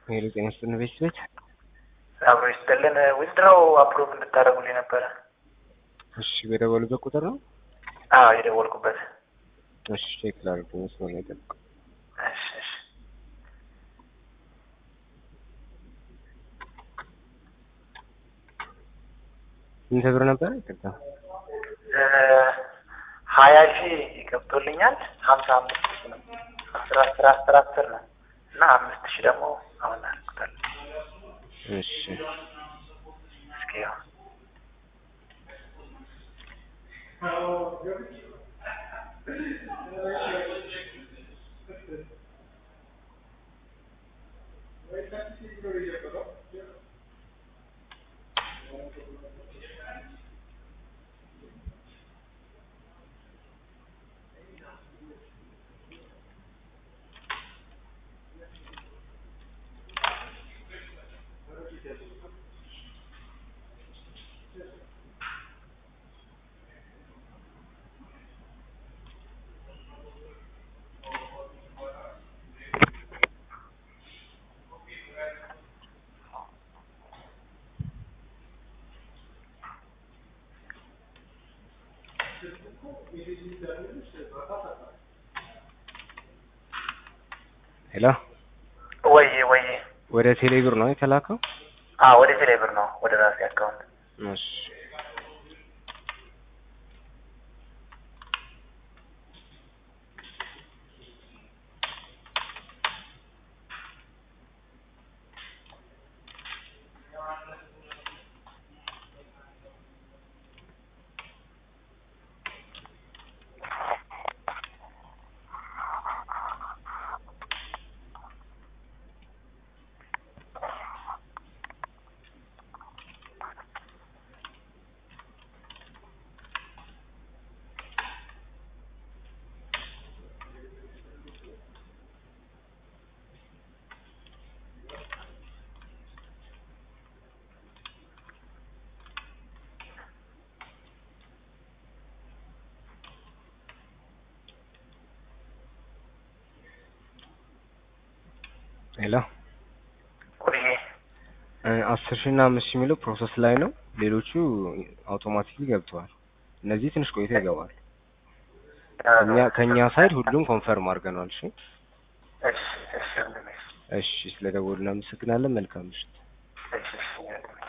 ሄሎ ጤና ይስጥልን ቤት ቤት አብሮ ይስጥልን። ዊዝድሮው አፕሮቭ እንድታደርጉልኝ ነበረ። እሺ በደወሉበት ቁጥር ነው። አዎ የደወልኩበት። እሺ ቼክ ላድርግ መስሎ ነው የጠብቀው። እሺ እሺ። ስንት ብር ነበር? ይቅርታ እ ሀያ ሺህ ገብቶልኛል። ሀምሳ አምስት ሺህ ነው። አስር አስር አስር አስር ነው እና አምስት ሺህ ደግሞ አሁን አድርጉታል። እሺ እስኪ ያው ሄሎ ወይ ወይ ወደ ቴሌ ብር ነው የተላከው? አዎ ወደ ቴሌ ብር ነው ወደ ራሴ አካውንት እሺ ሄሎ ወይ እ አስር ሺህ እና አምስት ሺህ የሚለው ፕሮሰስ ላይ ነው። ሌሎቹ አውቶማቲክሊ ገብተዋል። እነዚህ ትንሽ ቆይቶ ይገባል። እኛ ከእኛ ሳይድ ሁሉም ኮንፈርም አድርገናል። እሺ እሺ እሺ ወንድሜ፣ እሺ ስለደወሉ እናመሰግናለን። መልካም ምሽት። እሺ እሺ ወንድሜ